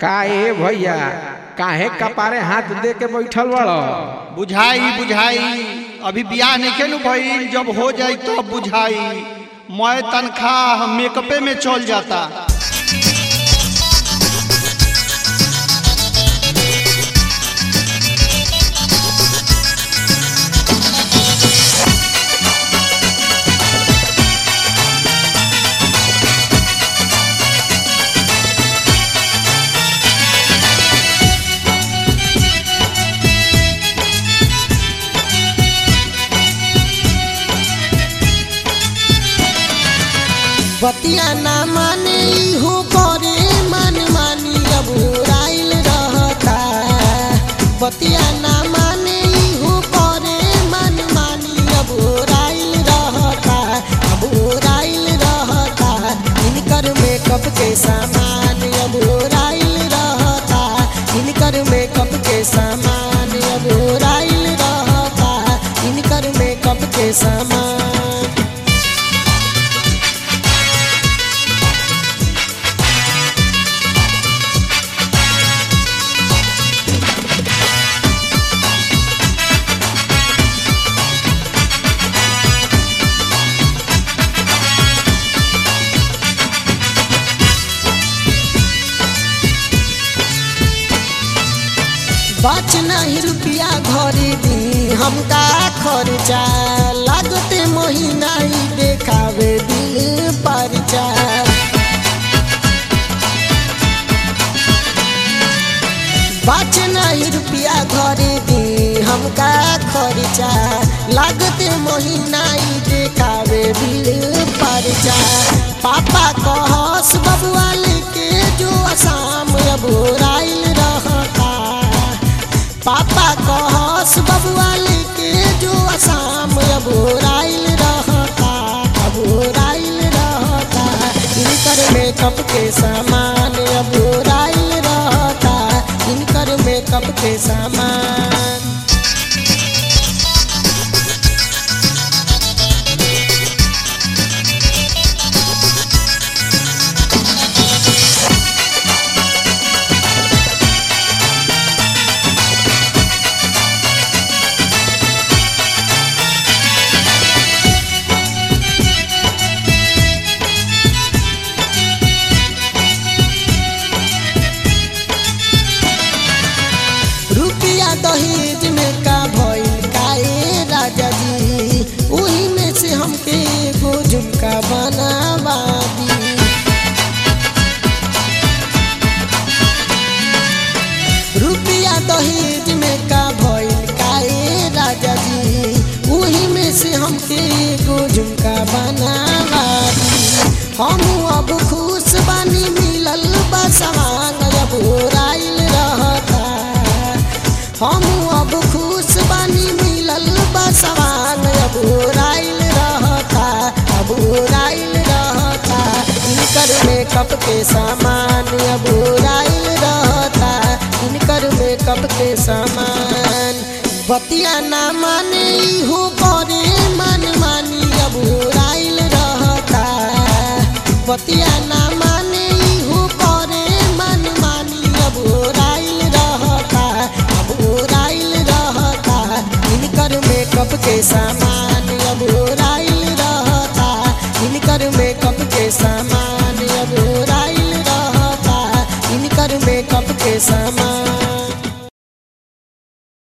का ए भैया काहे कपारे हाथ दे के बैठल बड़ बुझाई बुझाई अभी बियाह नहीं नु भइल जब हो जाई तब बुझाई मैं तनख्वाह मेकअपे में चल जाता बतिया ना माने हो करे मन मानी अब राइल रहता बतिया ना माने हो करे मन मानी अब राइल रहता अब राइल रहता इनकर मेकअप के सामान अब राइल रहता इनकर मेकअप के सामान अब राइल रहता इनकर मेकअप के सामान बच नहीं रुपया घरे दी हमका खर्चा लागते महीना ही देखावे दिल परचा बच नहीं रुपया घरे दी हमका खर्चा लागते महीना ही देखावे बिल परचा पापा कहस बबुआ लेके जो आसाम अब राइल रहता पापा कहस बबुआ लेके जो आसाम अब राइल रहता अब राइल रहता इनकर मेकअप के सामान अब राइल रहता इनकर मेकअप के सामान रुपया दहेज में का भइल काए राजा जी उही में से हमके एगो झुमका बनावा दी रुपया दहेज में का भइल काए राजा जी उही में से हमके एगो झुमका बनावा दी हम अब खुश बानी मिलल बा सवांग अब राइल रहता हम अब खुश बानी मिलल बा सवांग अब राइल रहता अब राइल रहता इनकर मेकअप के सामान अब राइल रहता इनकर मेकअप के सामान बतिया ना माने हो करे मन मानी अब राइल रहता बतिया ना माने हो करे मन मानी अब राइल रहता अब राइल रहता इनकर मेकअप के सामान अब राइल रहता इनकर मेकअप के सामान अब राइल रहता इनकर मेकअप के सामान